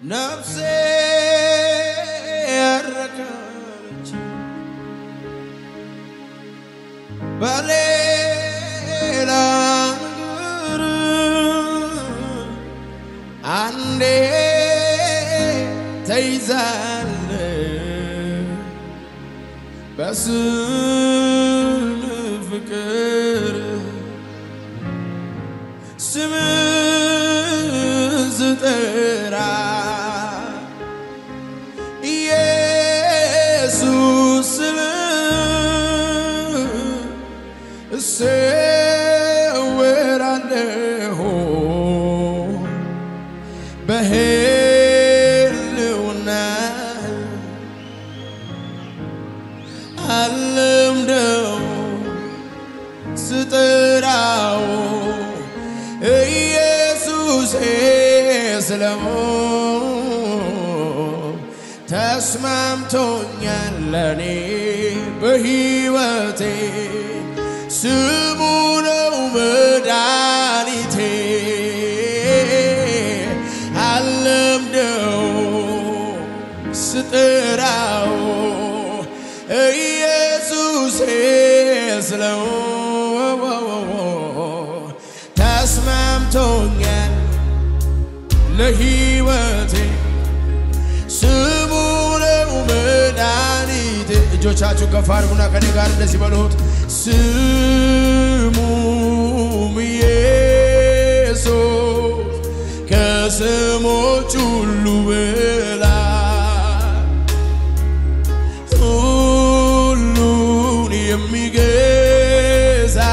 ነፍሴ ያረካች በሌላ ነገር አንዴ ተይዛለ በስን ፍቅር ስም ዝጠራ ኢየሱስ ስል እሰወራለሁ በህልውና አለምደው ስጠራው ኢየሱሴ ስለው ተስማምቶኛል ለኔ በሕይወቴ ስሙ ነው መድኃኒቴ አለምደው ስጠራው ኢየሱሴ ስለው ተስማምቶኛል ለሕይወቴ ስሙ ነው መድኃኒቴ። እጆቻችሁ ከፍ አድርጉና ከኔ ጋር እንደዚህ በሉት። ስሙም ኢየሱስ ከስሞች ሁሉ በላይ ሁሉን የሚገዛ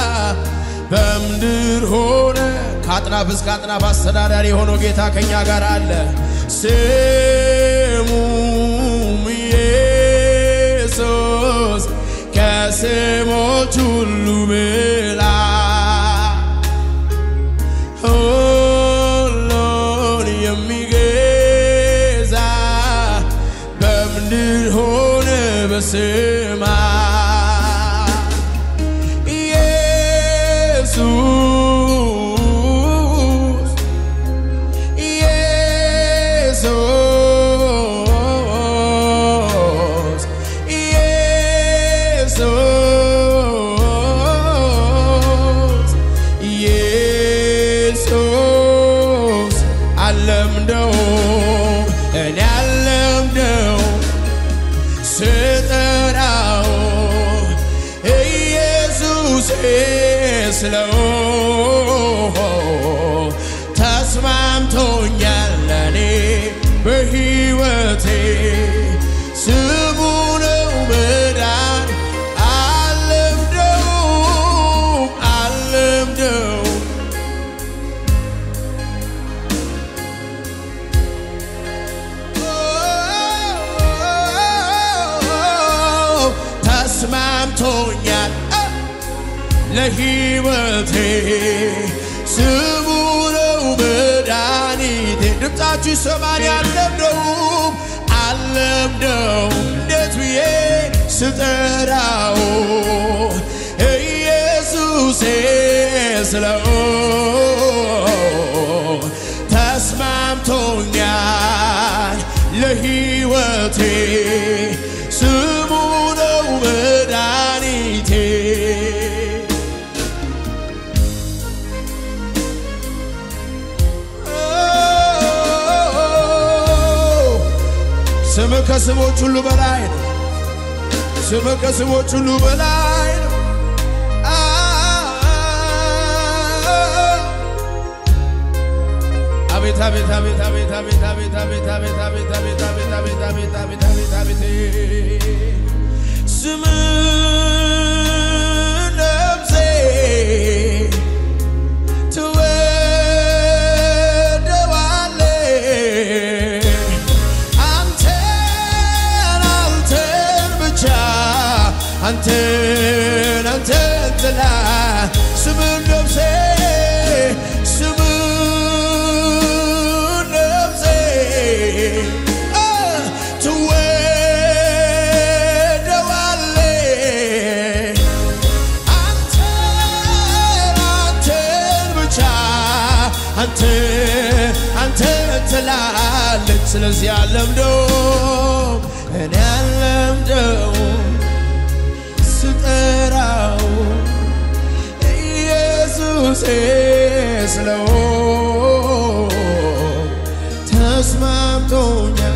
በምድር ሆነ ከአጥናፍ እስከ አጥናፍ አስተዳዳሪ የሆነው ጌታ ከኛ ጋር አለ። ስሙም ኢየሱስ ከስሞች ሁሉ በላይ ሁሉን የሚገዛ በምድር ሆነ በሰማይ ኢየሱስ ኢየሱስ ኢየሱስ ኢየሱስ አለምደው እኔ አለምደው ስጠራው ኢየሱስ ስለው ተስማምቶኛል ለኔ በሕይወቴ ስሙ ነው መዳን አለምደው አለምደው ተስማምቶኛል ለሕይወቴ ስሙ ነው መድኃኒቴ። ድምፃችሁ ይሰማል። አለምደውም አለምደው እንዴት ብዬ ስጠራው ኢየሱሴ ስለው ተስማምቶኛል ለሕይወቴ ስሙ ነው መድኃኒቴ። ስም ከስሞች ሁሉ በላይ ነው። ስም ከስሞች ሁሉ በላይ ነው። አቤት አቤት አቤት አቤት አቤት አቤት አቤት አቤት አቤት አቤት አቤት አቤት አቤት አቤት አቤት አቤት ስም ነፍሴ ትወደዋለች አንተን አንተን ብቻ አንተን አንተን ጥላ ስምን ነፍሴ ስምን ነፍሴ አ፣ ትወደዋለች ትላለች። ስለዚህ አለምደው እኔ አለምደው ስጠራው ኢየሱሴ ስለው ተስማምቶኛል።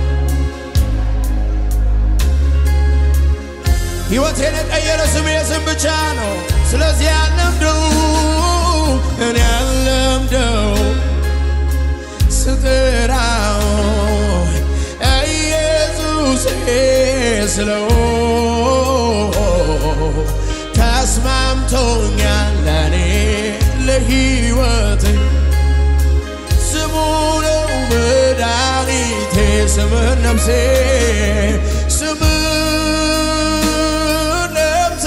ሕይወቴን የቀየረ ስም የስም ብቻ ነው። ስለዚህ አለምደው እኔ አለምደው ስጠራው ኢየሱሴ ስለው ተስማምቶኛል ለኔ ለሕይወቴ ስሙ ነው መድኃኒቴ ስምህን ነፍሴ ስምህን ነፍሴ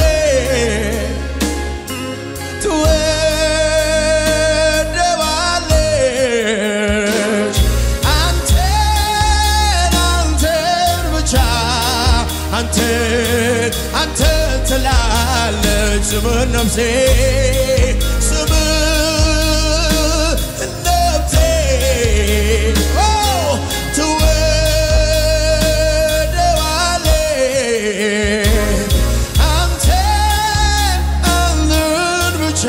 ትወደዋለች አንተን አንተን ብቻ አንተን አንተን ትላለች ስምህን ነፍሴ ስምህን ነፍሴ ኦ ትወደዋለች አንተን አንተን ብቻ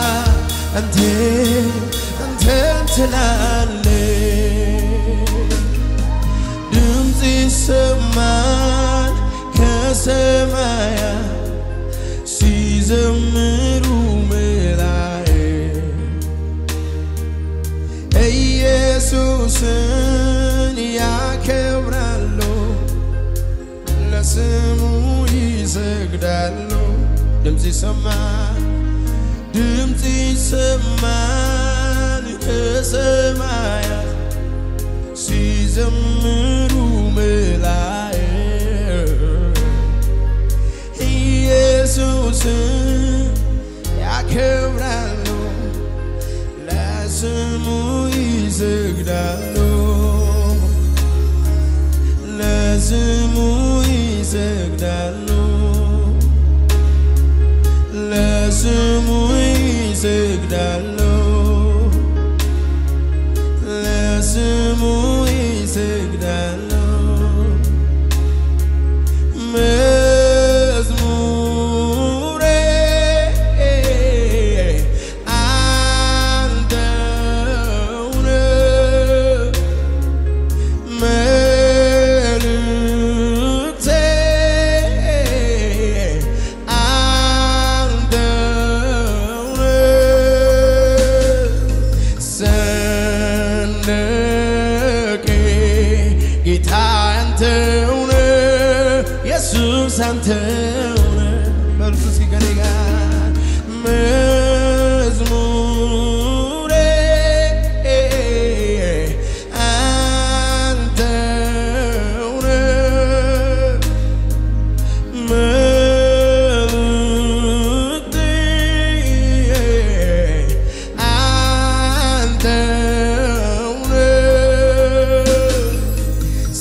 አንተን አንተን ትላለች ድምፅ ይሰማል ከሰማያት ሲዘምሩ መላእክት ኢየሱስን ያከብራሉ፣ ለስሙ ይሰግዳሉ። ድምፅ ይሰማል ድምፅ ይሰማል ከሰማያት ሲዘምሩ መላእክት ኢየሱስን ያከብራሉ፣ ለስሙ ይሰግዳሉ፣ ለስሙ ይሰግዳሉ፣ ለስሙ ይሰግዳሉ፣ ለስሙ ይሰግዳሉ። መዝሙሬ አንተውነ መልእክቴ አንተውነ ሰንደቄ ጌታ አንተውነ ኢየሱስ አንተውነ በርሱ እስኪ ከኔ ጋር መዝሙሬ አንተውነ መልእክቴ አንተውነ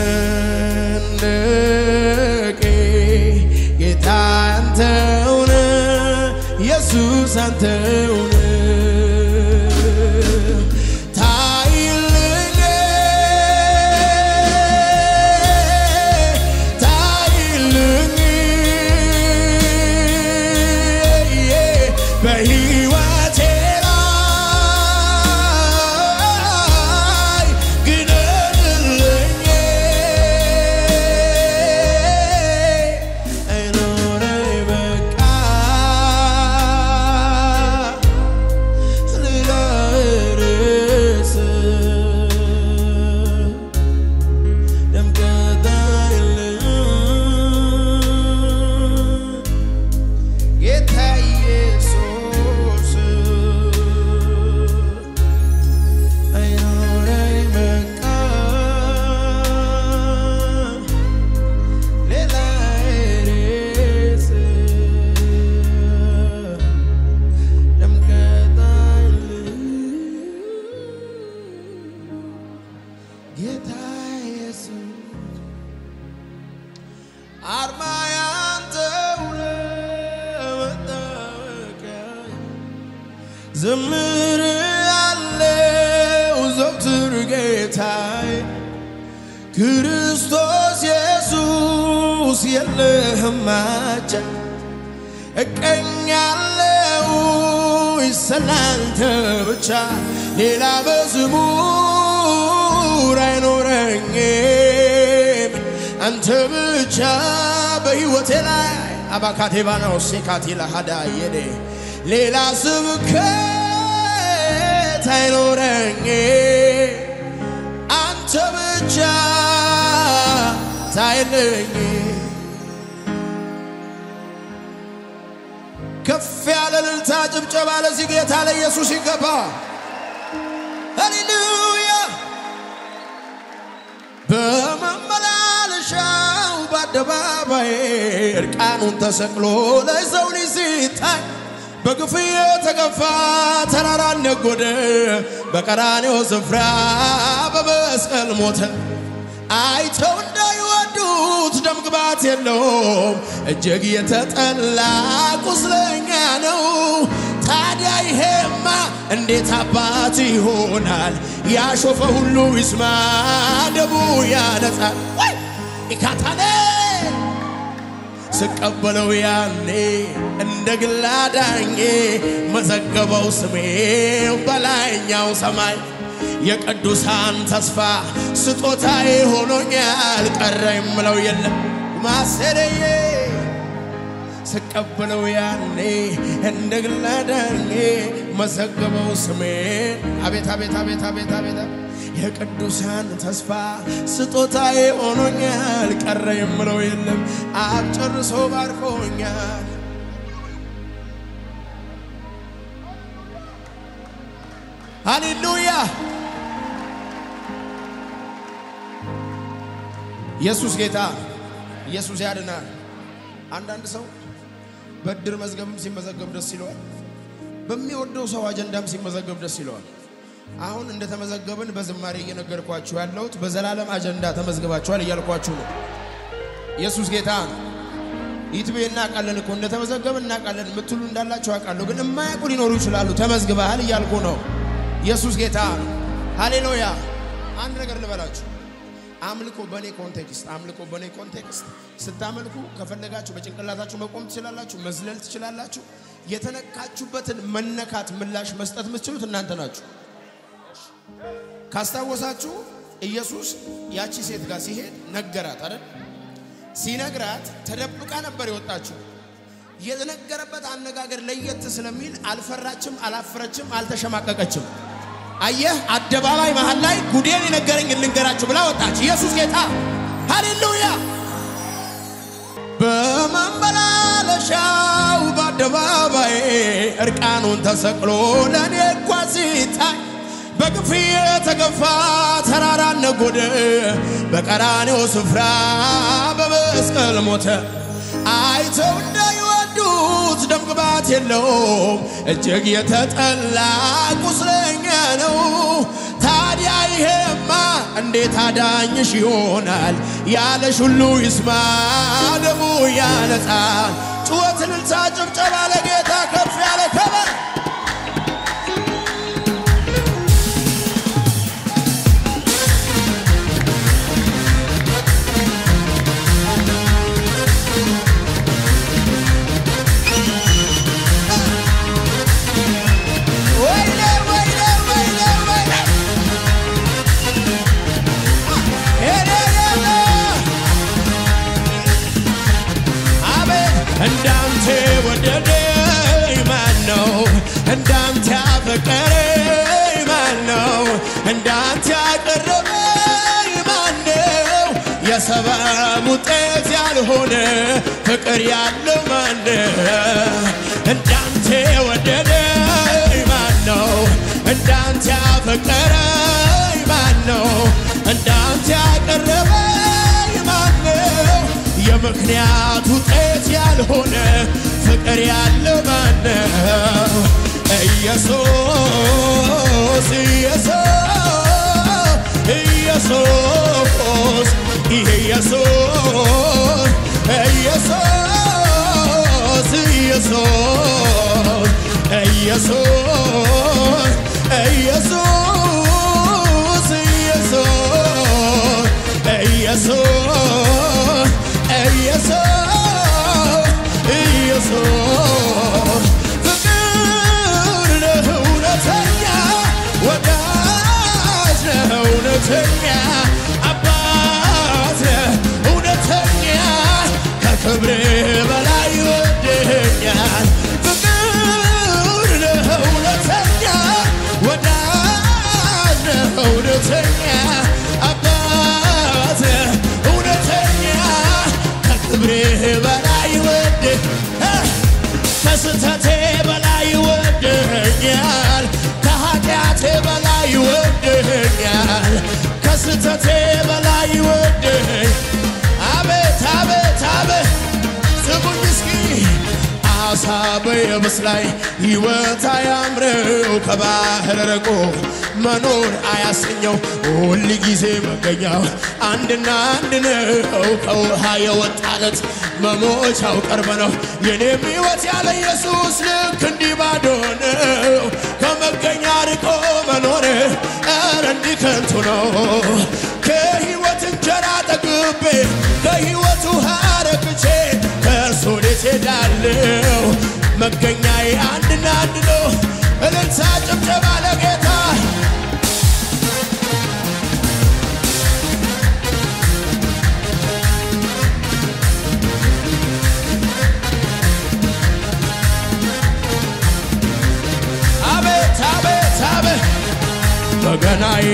ሰንደቄ ጌታ አንተውነ ኢየሱስ አንተውነ ታይልኝ ታይልኝ በሕይወቴ ላይ ግደልልኝ አይኖረኝ በቃ ሌላ ርዕስ ደምቀት አይልም ጌታ ኢየሱስ አይኖረኝ በቃ ሌላ ርዕስ ደምቀት አይልም ጌታ ኢየሱስ አርማ ያንተው ነው መታወቂያዬ ዘምር ያለው ዘወትር ጌታ ጌታዬ ክርስቶስ ኢየሱስ የለህም ማቻ እቀኛለው ይሰላንተ ብቻ ሌላ መዝሙር አይኖረኝም አንተ ብቻ በሕይወቴ ላይ አባካቴባናው ሴካቴ ለሃዳ የኔ ሌላ ስብከት አይኖረኝም አንተ ብቻ ታይልኝ ከፍ ያለ ልልታ ጭብጨባ ለዚህ ጌታ ለኢየሱስ ይገባ። ሃሌሉያ በመመላለሻው በአደባባይ እርቃኑን ተሰቅሎ ለሰው ልጅ ሲታይ በግፍ የተገፋ ተራራ ነጎደ፣ በቀራኔው ስፍራ በመስቀል ሞተ። አይተው እንዳይወዱት ደም ግባት የለውም፣ እጅግ የተጠላ ቁስለኛ ነው። ታዲያ ይሄማ እንዴት አባት ይሆናል? ያሾፈ ሁሉ ይስማ፣ ደሙ ያነጻል። ወይ ኢካታኔ ስቀበለው ያኔ እንደ ግል አዳኜ መዘገበው ስሜው በላይኛው ሰማይ የቅዱሳን ተስፋ ስጦታዬ ሆኖኛል። ቀረ የምለው የለም ማሰረዬ ስቀበለው ያኔ እንደ ግል አዳኜ መዘገበው ስሜን አቤት አቤት አቤት አቤት አቤት የቅዱሳን ተስፋ ስጦታዬ ሆኖኛል። ቀረ የምለው የለም አብ ጨርሶ ባርኮኛል። ሃሌሉያ ኢየሱስ ጌታ ኢየሱስ ያድናል። አንዳንድ ሰው በእድር መዝገብም ሲመዘገብ ደስ ይለዋል። በሚወደው ሰው አጀንዳም ሲመዘገብ ደስ ይለዋል። አሁን እንደተመዘገብን በዝማሬ እየነገርኳችሁ ያለሁት በዘላለም አጀንዳ ተመዝግባችኋል እያልኳችሁ ነው። ኢየሱስ ጌታ ነው። ይትቤ እናውቃለን እኮ እንደተመዘገብን እናውቃለን የምትሉ እንዳላችሁ አውቃለሁ። ግን የማያውቁ ሊኖሩ ይችላሉ። ተመዝግበሃል እያልኩ ነው። ኢየሱስ ጌታ ነው። ሃሌሉያ። አንድ ነገር ልበላችሁ። አምልኮ በእኔ ኮንቴክስት አምልኮ በእኔ ኮንቴክስት ስታመልኩ ከፈለጋችሁ በጭንቅላታችሁ መቆም ትችላላችሁ፣ መዝለል ትችላላችሁ። የተነካችሁበትን መነካት ምላሽ መስጠት የምትችሉት እናንተ ናችሁ። ካስታወሳችሁ ኢየሱስ ያቺ ሴት ጋር ሲሄድ ነገራት አይደል? ሲነግራት ተደብቃ ነበር የወጣችው። የተነገረበት አነጋገር ለየት ስለሚል አልፈራችም፣ አላፈረችም፣ አልተሸማቀቀችም። አየህ፣ አደባባይ መሃል ላይ ጉዴን የነገረኝ ልንገራችሁ ብላ ወጣች። ኢየሱስ ጌታ ሃሌሉያ። በመመላለሻው በአደባባይ እርቃኑን ተሰቅሎ ለእኔ እንኳ ሲታይ በግፍ የተገፋ ተራራ ነጎደ፣ በቀራኔው ስፍራ በመስቀል ሞተ። አይተው እንዳይወዱት ደም ግባት የለውም፣ እጅግ የተጠላ ቁስለኛ ነው። ታዲያ ይሄማ እንዴት አዳኝሽ ይሆናል? ያለሽ ሁሉ ይስማ፣ ደሙ ያነጻል። ጩኸት፣ እልልታ፣ ጭብጨባ ለጌታ ከፍ ያለ ከበር ወይኔ ወይኔ ወይኔ ወይኔ ሄደደደ አቤት እንዳንተ ወደደኝ ማን ነው? እንዳንተ ያፈቀረኝ ማን ነው? እንዳንተ ያቀረበኝ ማን ነው? የሰበብ ውጤት ያልሆነ ፍቅር ያለው ማን ነው? እንዳንተ ወደደኝ ማን ነው? እንዳንተ ያፈቀረኝ ማን ነው? እንዳንተ ያቀረበኝ ማን ነው? የምክንያት ውጤት ያልሆነ ፍቅር ያለው ማን ነው? ኢየሱስ ኢየሱስ ኢየሱስ ይሄ ኢየሱስ ኢየሱስ ኢየሱስ ኢየሱስ ኢየሱስ ኢየሱስ ኢየሱስ ኢየሱስ ኢየሱስ ፍቅር ነህ እውነተኛ ወዳጅ ነህ እውነተኛ አባት ነህ እውነተኛ ከክብር በላይ ወደኛል ፍቅር ነህ እውነተኛ ወዳጅ ነህ እውነተኛ አባት ነህ እውነተኛ ከክብር በላይ ወደ ከስተቴ በላይ ወደኛል ከኃጢአቴ በላይ ወደኛል ከስተቴ በላይ ወደኝ አቤት አቤት አቤት ስሙኝ እስኪ አሳ በየብስ ላይ ሕይወት አያምረው ከባህር ርቆ መኖር አያሰኘው ሁል ጊዜ መገኛው አንድና አንድ ነው ከውሃ የወጣለት መሞቻው ቅርብ ነው የኔም ሕይወት ያለ ኢየሱስ ልክ እንዲህ ባዶ ነው ከመገኛ ርቆ መኖር ኧረ እንዲህ ከንቱ ነው ከሕይወት እንጀራ ጠግቤ ከሕይወት ውሃ ረክቼ ከእርሱ ወዴት ሄዳለሁ መገኛዬ አንድና አንድ ነው እልልታ ጭብጨባ ለጌታ አቤት አቤት አቤት በገናዬ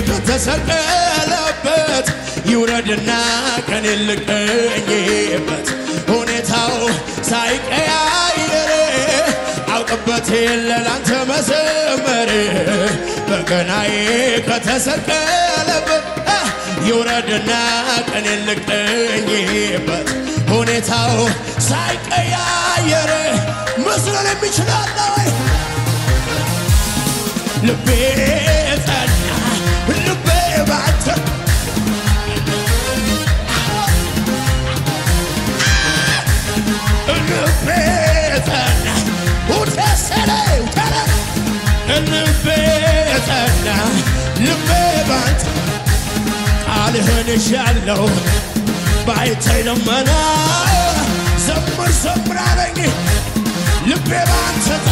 ከተሰቀለበት ይውረድና ቀን ልቀኝበት ሁኔታው ሳይቀያየር አውቅበት የለ ላንተ መዘመር በገናዬ ከተሰቀለበት አ፣ ይውረድና ቀን ልቀኝበት ሁኔታው ሳይቀያየር መስሎን የሚችላለ ወይ ልቤ ጸና ልቤ ባንተ ልቤ ጸና ውተሰለ ውተረ ልቤ ጸና ልቤ ባንተ ቃልህን እሻለው ባይታይ ደመና ዘምር ዘምር አለኝ ልቤ ባንተ